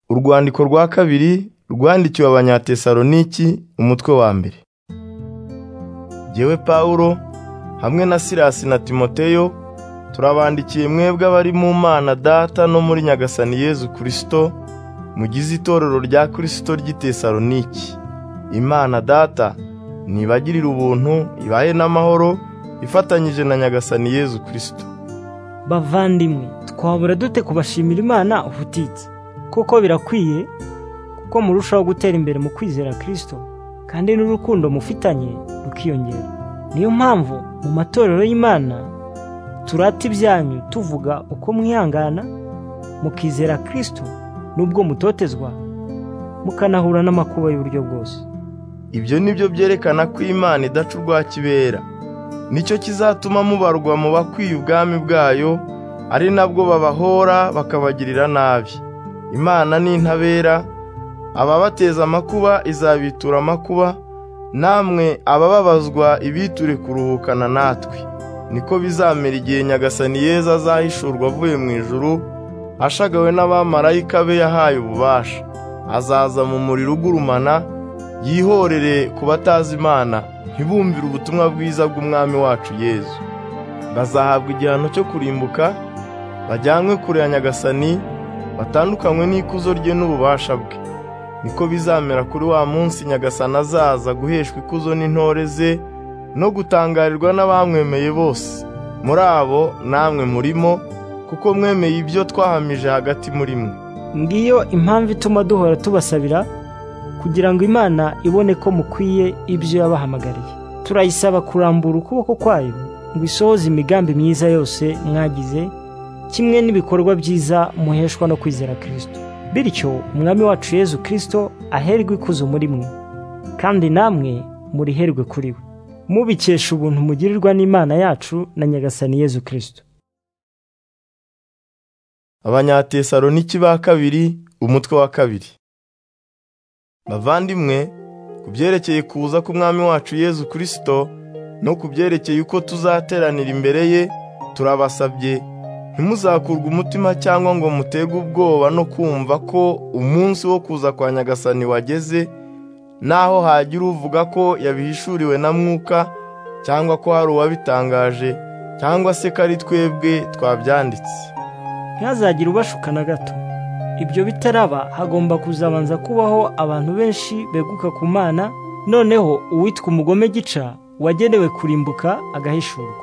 Urwandiko rwa kabiri rwandikiwe Abanyatesaloniki umutwe wa mbere. Jyewe Pawulo hamwe na Silasi na Timoteyo turabandikiye mwebwe abari mu Mana Data no muri Nyagasani Yezu Kristo mugize itorero rya Kristo ry'i Tesaloniki. Imana Data nibagirire ubuntu ibahe n'amahoro ifatanyije na Nyagasani Yezu Kristo. bavandimwe twabura dute kubashimira imana ubutitsa kuko birakwiye kuko murushaho gutera imbere mu kwizera kirisito kandi n'urukundo mufitanye rukiyongera niyo mpamvu mu matorero y'imana turata ibyanyu tuvuga uko mwihangana mukizera kirisito n'ubwo mutotezwa mukanahura n'amakuba y'uburyo bwose Ibyo ni byo byerekana ko Imana idaca urwa kibera. Nicyo kizatuma mubarwa mu bakwiye ubwami bwayo, ari nabwo babahora bakabagirira nabi. Imana ni intabera, ababateza amakuba izabitura amakuba, namwe abababazwa ibiture kuruhukana natwe. Niko bizamera igihe Nyagasani Yezu azahishurwa avuye mu ijuru, ashagawe n'abamarayika be yahaye ububasha. Azaza mu muriro ugurumana, yihorere ku batazi Imana ntibumvire ubutumwa bwiza bw'umwami wacu Yezu. Bazahabwa igihano cyo kurimbuka, bajyanwe kure ya Nyagasani, batandukanywe n'ikuzo rye n'ububasha bwe. Niko bizamera kuri wa munsi Nyagasani azaza guheshwa ikuzo n'intore ze no gutangarirwa n'abamwemeye bose. Muri abo namwe murimo, kuko mwemeye ibyo twahamije hagati muri mwe. ngiyo impamvu ituma duhora tubasabira kugira ngo imana ibone ko mukwiye ibyo yabahamagariye turayisaba kurambura ukuboko kwayo ngo isohoze imigambi myiza yose mwagize kimwe n'ibikorwa byiza muheshwa no kwizera kirisito bityo umwami wacu yezu kirisito aherwe ikuzo muri mwe kandi namwe muriherwe kuri we mubikesha ubuntu mugirirwa n'imana yacu na nyagasani yezu kirisito Abanyatesaloniki ba kabiri umutwe wa kabiri. Bavandimwe, ku byerekeye kuza k'Umwami wacu Yezu Kristo no ku byerekeye uko tuzateranira imbere ye, turabasabye ntimuzakurwe umutima cyangwa ngo muterwe ubwoba no kumva ko umunsi wo kuza kwa Nyagasani wageze, naho hagira uvuga ko yabihishuriwe na mwuka cyangwa ko hari uwabitangaje cyangwa se ko ari twebwe twabyanditse. ntihazagire ubashuka na gato ibyo bitaraba hagomba kuzabanza kubaho abantu benshi beguka ku mana noneho uwitwa umugome gica wagenewe kurimbuka agahishurwa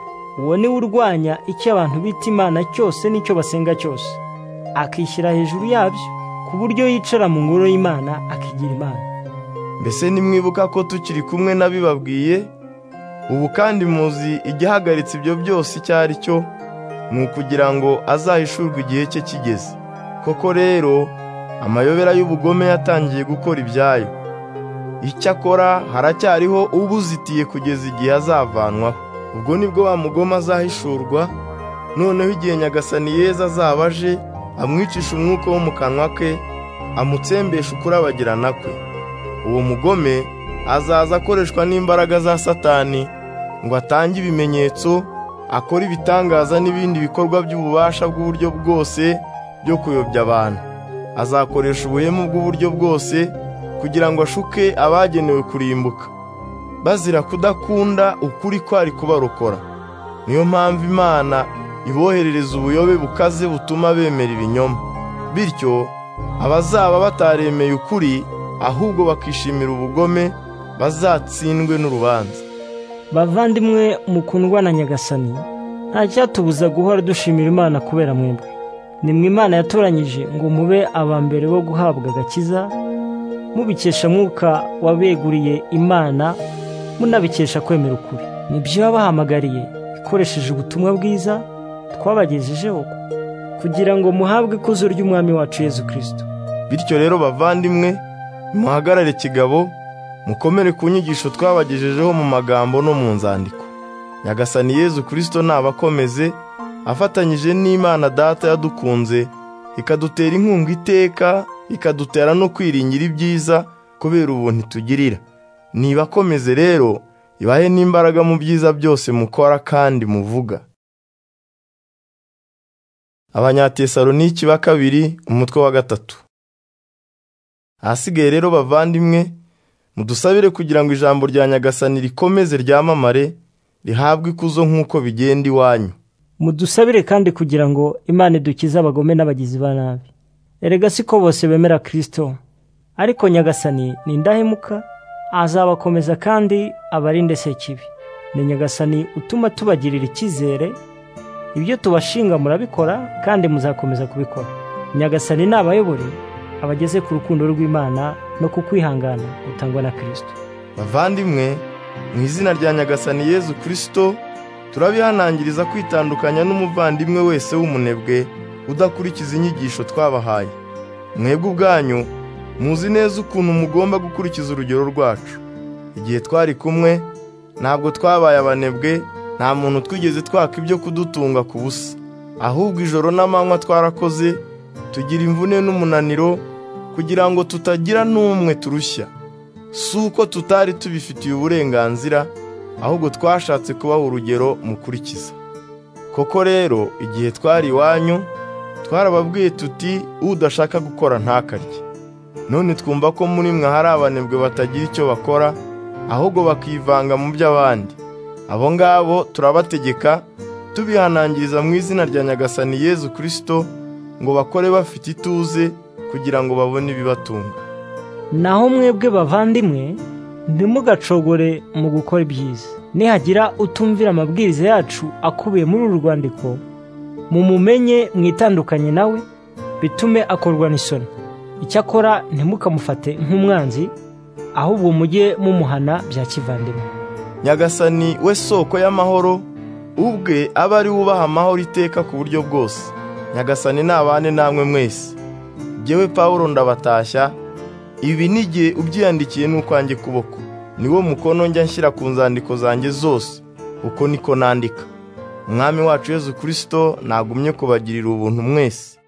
uwo niwe urwanya icyo abantu bita imana cyose n'icyo basenga cyose akishyira hejuru yabyo ku buryo yicara mu ngoro y'imana akigira imana Mbese nimwibuka ko tukiri kumwe n'abibabwiye, ubu kandi muzi igihagaritse ibyo byose icyo ari cyo, ni ukugira ngo azahishurwe igihe cye kigeze. Koko rero, amayobera y'ubugome yatangiye gukora ibyayo. Icyakora haracyariho ubuzitiye kugeza igihe azavanwaho. Ubwo nibwo wa mugome azahishurwa, noneho igihe Nyagasani Yezu azaba aje, amwicisha umwuka wo mu kanwa ke, amutsembesha ukurabagirana kwe. Uwo mugome azaza akoreshwa n'imbaraga za Satani ngo atange ibimenyetso, akora ibitangaza n'ibindi bikorwa by'ububasha bw'uburyo bwose byo kuyobya abantu. Azakoresha ubuhemu bw'uburyo bwose kugira ngo ashuke abagenewe kurimbuka, bazira kudakunda ukuri kwari kubarokora. Niyo mpamvu Imana iboherereza ubuyobe bukaze butuma bemera ibinyoma. Bityo abazaba bataremeye ukuri ahubwo bakishimira ubugome bazatsindwe n'urubanza. bavandimwe mukundwa na nyagasani nta cyatubuza guhora dushimira imana kubera mwebwe nimwe imana yatoranyije ngo mube aba mbere bo guhabwa agakiza mubikesha mwuka wabeguriye imana munabikesha kwemera ukuri nibyo yabahamagariye ikoresheje ubutumwa bwiza twabagejejeho kugira ngo muhabwe ikuzo ry'umwami wacu yezu kirisito Bityo rero bavandimwe, muhagarare kigabo, mukomere ku nyigisho twabagejejeho mu magambo no mu nzandiko. Nyagasani Yezu Kristo nabakomeze, afatanyije n'Imana Data yadukunze, ikadutera inkunga iteka, ikadutera no kwiringira ibyiza kubera ubuntu itugirira. Nibakomeze rero, ibahe n'imbaraga mu byiza byose mukora kandi muvuga. Abanyatesaloniki ba kabiri umutwe wa gatatu. ahasigaye rero bavandimwe mudusabire kugira ngo ijambo rya nyagasani rikomeze ryamamare rihabwe ikuzo nk'uko bigenda iwanyu mudusabire kandi kugira ngo imana idukize abagome n'abagizi ba nabi erega siko bose bemera kirisito ariko nyagasani ni indahemuka azabakomeza kandi abarinde sekibi ni nyagasani utuma tubagirira icyizere ibyo tubashinga murabikora kandi muzakomeza kubikora nyagasani nabayobore abageze ku rukundo rw'imana no ku kwihangana gutangwa na kirisito bavandimwe mu izina rya nyagasani yezu kirisito turabihanangiriza kwitandukanya n'umuvandimwe wese w'umunebwe udakurikiza inyigisho twabahaye mwebwe ubwanyu muzi neza ukuntu mugomba gukurikiza urugero rwacu igihe twari kumwe ntabwo twabaye abanebwe nta muntu twigeze twaka ibyo kudutunga ku busa ahubwo ijoro n'amanywa twarakoze tugira imvune n'umunaniro kugira ngo tutagira n'umwe turushya si uko tutari tubifitiye uburenganzira ahubwo twashatse kubaha urugero mukurikiza koko rero igihe twari iwanyu twarababwiye tuti udashaka gukora ntakarye none twumva ko muri mwe hari abanebwe batagira icyo bakora ahubwo bakivanga mu by'abandi abo ngabo turabategeka tubihanangiriza mu izina rya nyagasani yezu kirisito ngo bakore bafite ituze kugira ngo babone ibibatunga naho mwebwe bavandimwe ntimugacogore mu gukora ibyiza nihagira utumvira amabwiriza yacu akubiye muri uru rwandiko mumumenye mwitandukanye nawe bitume akorwa n'isoni icyakora ntimukamufate nk'umwanzi ahubwo mujye mumuhana bya kivandimwe nyagasani we soko y'amahoro ubwe abe ari we ubaha amahoro iteka ku buryo bwose nyagasani nabane namwe mwese jyewe pawulo ndabatashya ibi ni igihe ubyiyandikiye n'ukwanjye kuboko niwo mukono njya nshyira ku nzandiko zanjye zose uko niko nandika umwami wacu yezu kirisito nagumye kubagirira ubuntu mwese